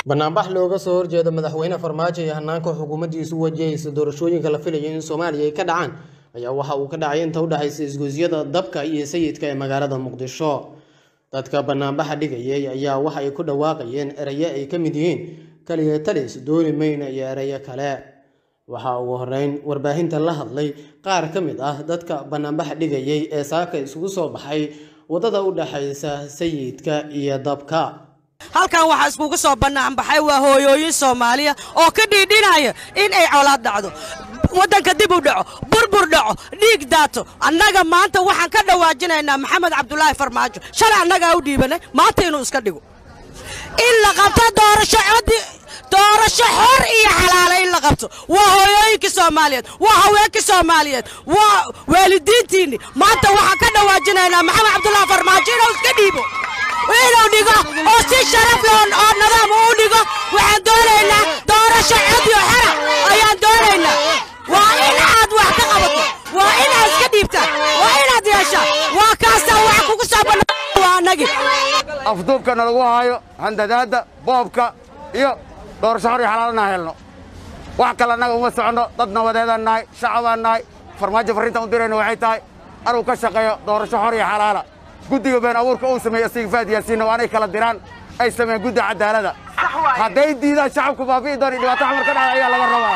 banaanbax looga soo horjeedo madaxweyne farmaajo iyo hanaanka xukuumaddiisu wajahaysa doorashooyinka la filayo in soomaaliya ay ka dhacaan ayaa waxa uu ka dhacay inta u dhexaysa isgoysyada dabka iyo sayidka ee magaalada muqdisho dadka banaanbaxa dhigayay ayaa waxa ay ku dhawaaqayeen erayo ay ka mid yihiin kaliya talis dooni mayna iyo erayo kale waxa ugu horeyn warbaahinta la hadlay qaar ka mid ah dadka banaanbaxa dhigayay ee saaka isugu soo baxay waddada u dhexaysa sayidka iyo dabka halkan waxaa iskugu soo banaanbaxay waa hooyooyin soomaaliya oo ka dhiidhinaya in ay colaad dhacdo waddanka dib u dhaco burbur dhaco dhiig daato annaga maanta waxaan ka dhawaajinaynaa maxamed cabdulaahi farmaajo shalay annagaa u dhiibanay maanta inuu iska dhigo in la qabto doorasho codi doorasho xor iyo xalaala in la qabto waa hooyooyinkii soomaaliyeed waa haweenkii soomaaliyeed waa waalidiintiinni maanta waxaan ka dhawaajinaynaa maxamed cabdulaahi farmaajo inuu iska dhiibo inuu dhigo oo si sharaf leh oo nadaam uu dhigo waxaan doonaynaa doorasho codiyo xora ayaan doonaynaa waa in aad wax ka qabato waa inaad iska dhiibtaa waa inaad yeeshaa waa kaastaa wax kugu soo banaa waa annagii afduubkana lagu haayo handadaadda boobka iyo doorasho xor iyo xalaalana helno wax kale annaga uma soconno dad nabadeedaan nahay shacabaan nahay farmaajo farrintaan u dirayna waxay tahay anuu ka shaqeeyo doorasho xor iyo xalaala guddiga been abuurka uu sameeyey asiga faad yaasiinna waa anay kala diraan ay sameeyeen guddi cadaalada hadday diidaan shacabku baabi'i doon iyo dhibaato xamar ka dhacda ayaa laga rabaa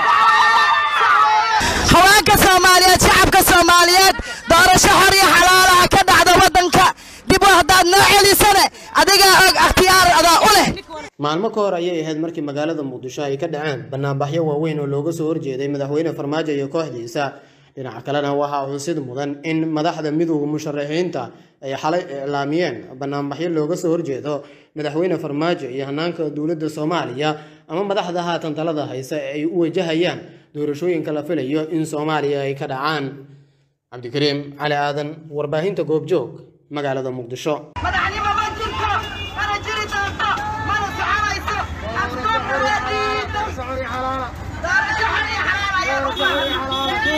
haweenka soomaaliyeed shacabka soomaaliyeed doorasho xor iyo xalaalaha ka dhacda waddanka dib u haddaad noo celisane adigaa og akhtiyaar adaa u leh maalmo ka hor ayay ahayd markii magaalada muqdisho ay ka dhaceen banaanbaxyo waaweyn oo looga soo horjeeday madaxweyne farmaajo iyo kooxdiisa dhinaca kalena waxaa xusid mudan in madaxda midowda musharaxiinta ay xalay iclaamiyeen banaanbaxyo looga soo horjeedo madaxweyne farmaajo iyo hanaanka dowladda soomaaliya ama madaxda haatan talada haysa ee ay u wajahayaan doorashooyinka la filayo in soomaaliya ay ka dhacaan cabdikariim cali aadan warbaahinta goobjoog magaalada muqdisho madaxnimo ma jirto mana jiri doonto mana soconayso afdoorxuraadiida doorasho xor iyo xalaal ayaa u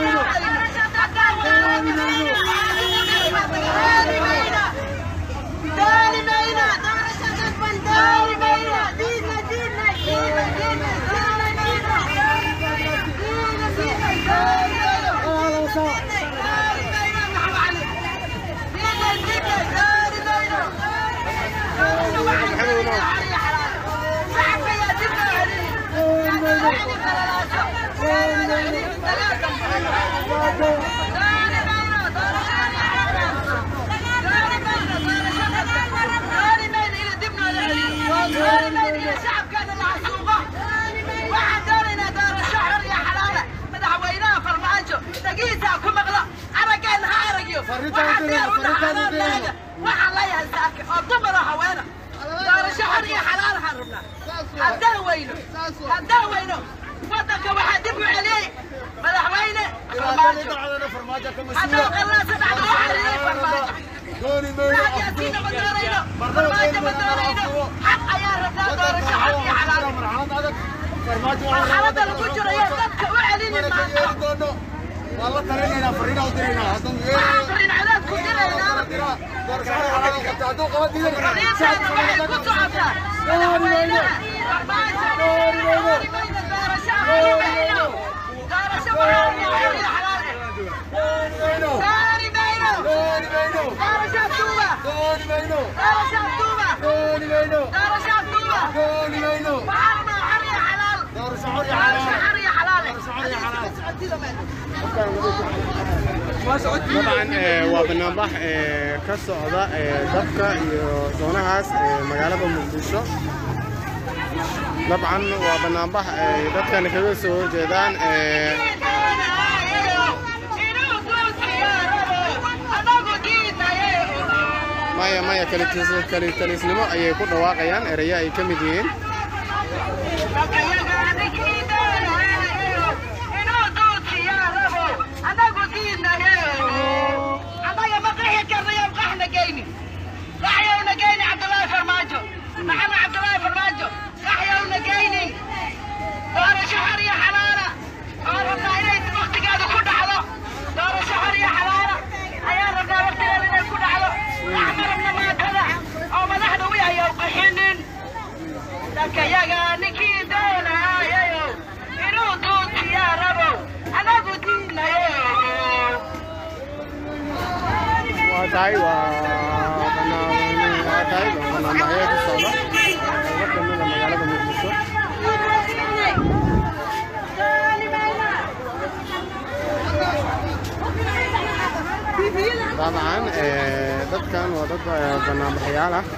dooni mayna doorasho dadban dooni mayna diidna diidna diidna diidna dooni mayna diidna diidna dooni mayno dooni mayno maxamed cali diidna diidna dooni mayno doorasho waxay doonaysaa xor iyo xalaal shacabka yaa dib loo celini yaa loo celini qalalaaso yaa loo celini dagaalka dooni mayno doorasho xor iyo xalaal dooni mayno doorasho dadban dooni mayno ina dib loo celiyo dooni mayno ina shacabkeena la xasuuqo waxaan doonaynaa doorasho xor iyo xalaala madaxweynaha farmaajo dhagihiisa ku maqlo araggeena ha aragyo waxaa diyaar u dhaxanaanaaga waxaan leeyahay saake oo dumaro haweena doorasho xor iyo xalaal waxaan rabnaa haddaan weyno haddaan weyno waddanka waxaa dib u celiyey madaxweyne farmaajo haddaan qallaasa dhacdo waxaa celiyey farmaajo Fahad Yaasiinna ma doonayno farmaajo ma doonayno xaq ayaan rabnaa doorasho xor iyo xalaal marxaladda lagu jiro iyo dadka u celinin maanta waxaan farin cadaad ku diraynaa fariintaana waxay ku socotaa madaxweynaha farmaajo dooni mayno doorasho dooni mayno doorasho waxaa iyo xor iyo xalaal eh dooni mayno doorasho abduuba doorasho abduuba doorasho abduuba waxaa rabnaa xor iyo xalaal doorasho xor iyo xalaal dabcan waa banaanbax ka socda dabka iyo doonahaas magaalada muqdisho dabcan waa banaanbax ay dadkan kaga soo horjeedaan maya maya kalitalisnimo ayay ku dhawaaqayaan erayo ay ka mid yihiin doorasho xor iyo xalaala oo rabnaa inay waqtigeeda ku dhacdo doorasho xor iyo xalaala ayaa rabnaa waqtigeeda inay ku dhacdo wax ma rabna maatada oo madaxda u yahay qaxinin dadkayaga ninkii doonayo inuu duutiyaa rabo anagu diinayo waa tahay waa banaan waa tahay waa banaanbaxyo ka socda qaybo kamida magaalada muqdisho dabcan eh, dadkan waa dad eh, banaanbaxyaal ah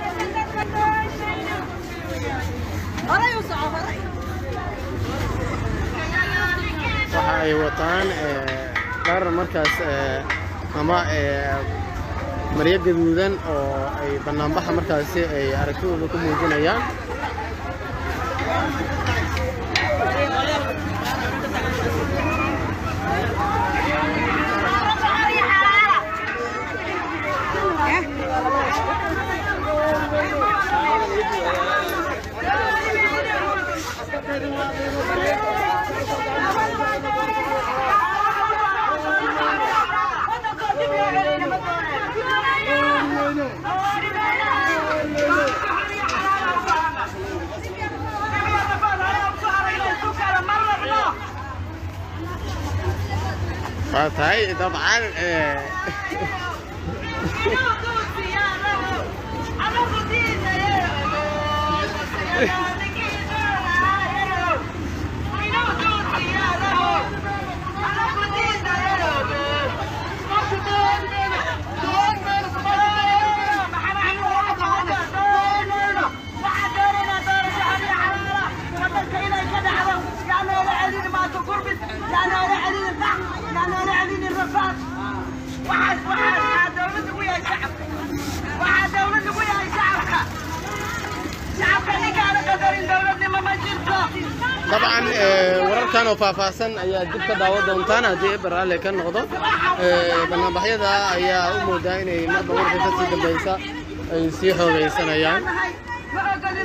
waxa ay wataan eh, dhar markaas eh, ama eh, maryo gaduudan oo ay banaanbaxa markaasi ay aragtidooda ku muujinayaan waa tahay dabcan eh, waxaas waxaas waxaa dawladda ku yahay shacabka waxaa dawladda ku yahay shacabka shacabka ninkaana qadarin dawladnimo ma jirto dabcan eh, wararkan oo faahfaahsan ayaa dib ka daawan doontaan haddii eber alle ka noqdo Eh, banaanbaxyada ayaa u moodaa inay marba marka kasii dambaysa ay sii xoogaysanayaan ma ogolin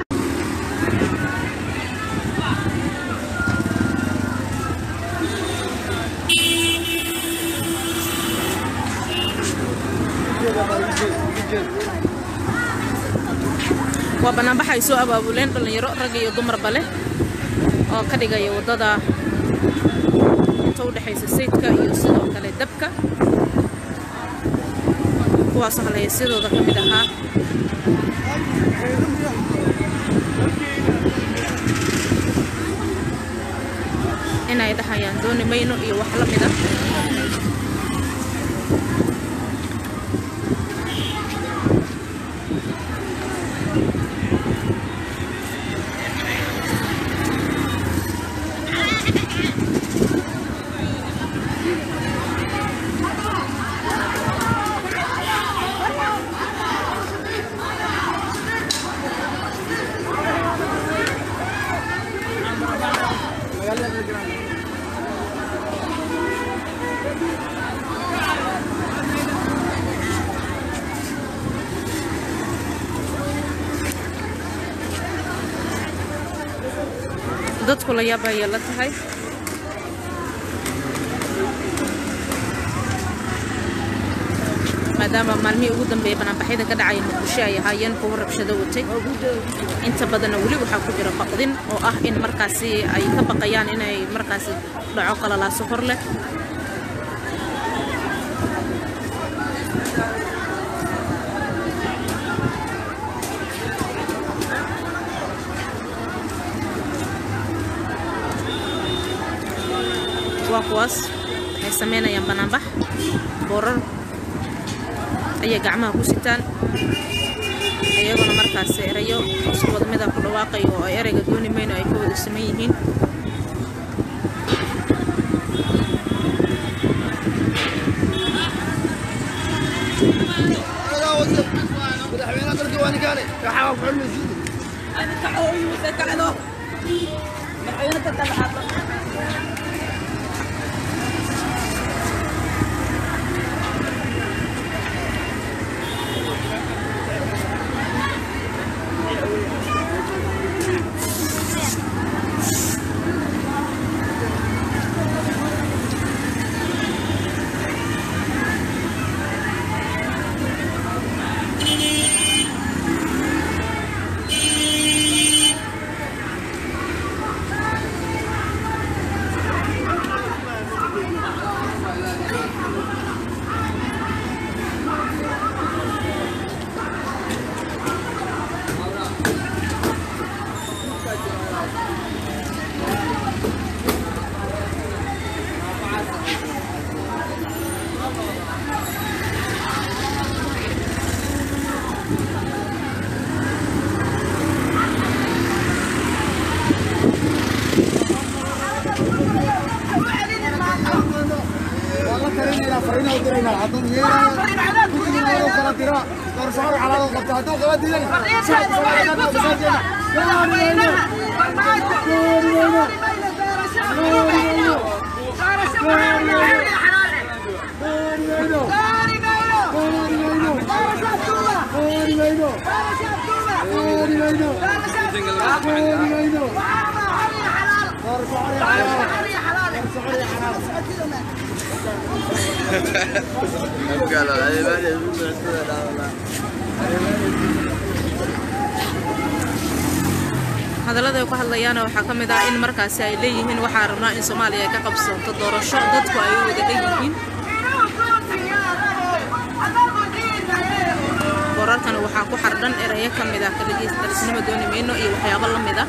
waa banaanbax ay soo abaabuleen dhallinyaro rag iyo dumarba leh oo ka dhigaya waddada inta u dhexaysa sayidka iyo sidoo kale dabka kuwaasoo halhaysyadooda ka mid ahaa inay dhahayaan dooni mayno iyo wax la mida dadku la yaab ayay la tahay maadaama maalmihii ugu dambeeyay banaanbaxyada ka dhacaya muqdisho ay ahaayeen kuwo rabshado watay inta badanna weli waxaa ku jira baqdin oo ah in markaasi ay ka baqayaan inay markaasi dhaco qalalaaso hor leh waa kuwaas waxay samaynayaan banaanbax boorar ayay gacmaha ku sitaan iyaguna markaas erayo isku wada mida ku dhawaaqayo oo ay ereyga dooni mayno ay ka wada saman yihiin fariinteeda waxay ku socotaa madaxweynaha farmaajo dooni mayno doorasho doorasho waxaan xalaal iyo xalaal eh dooni mayno doorasho tuuba doorasho tuuba doorasho tuuba waxaan xalaal iyo xalaal xalaal iyo xalaal hadallada ay ku hadlayaana waxaa ka mid ah in markaasi ay leeyihiin waxaa rabnaa in soomaaliya ay ka qabsanto doorasho dadku ay u wada leeyihiin boorarkana waxaa ku xardhan erayo ka mid ah kaligiis darisnimo dooni mayno iyo waxyaabo la mid ah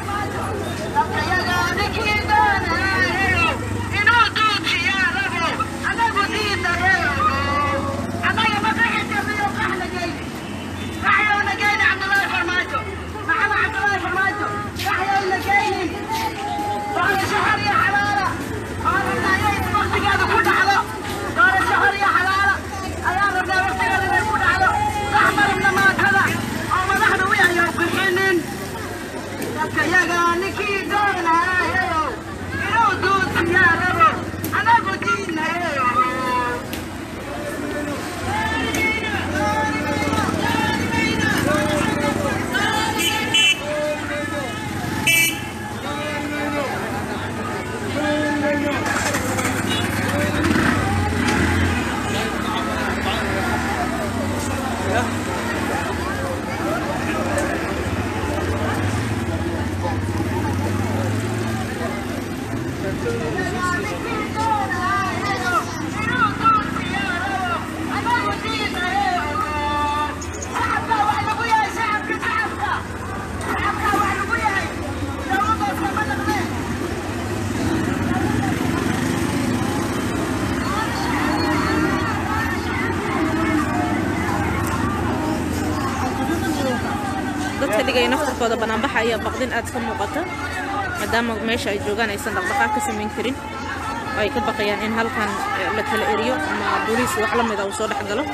yaga ninkii doonayo inuu duusiyaa rabo anagu diinayo dadka dhigaya naftarkooda banaanbaxa ayaa baqdin aad ka muuqata maadaama meesha ay joogaan aysan dhaqdhaqaaq ka samayn karin oo ay ka baqayaan in halkan eh, la kala eriyo ama booliis wax la mida uu soo dhex galo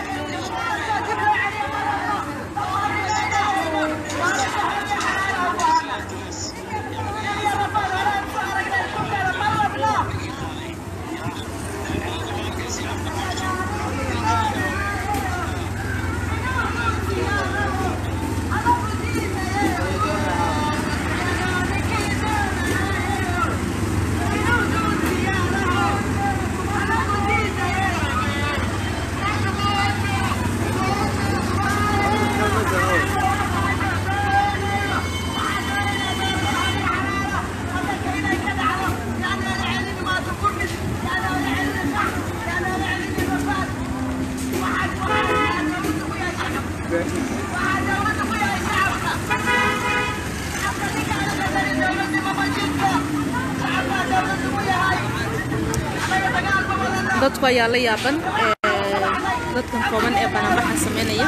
dadku ayaa la yaaban eh, dadkan kooban ee banaanbaxa sameynaya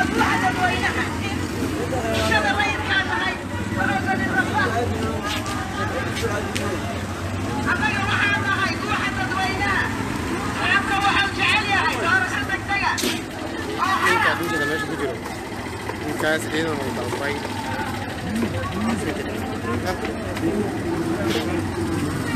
ninkaa dunjada meesha ku jiro ninkaas ciidan uu dalbay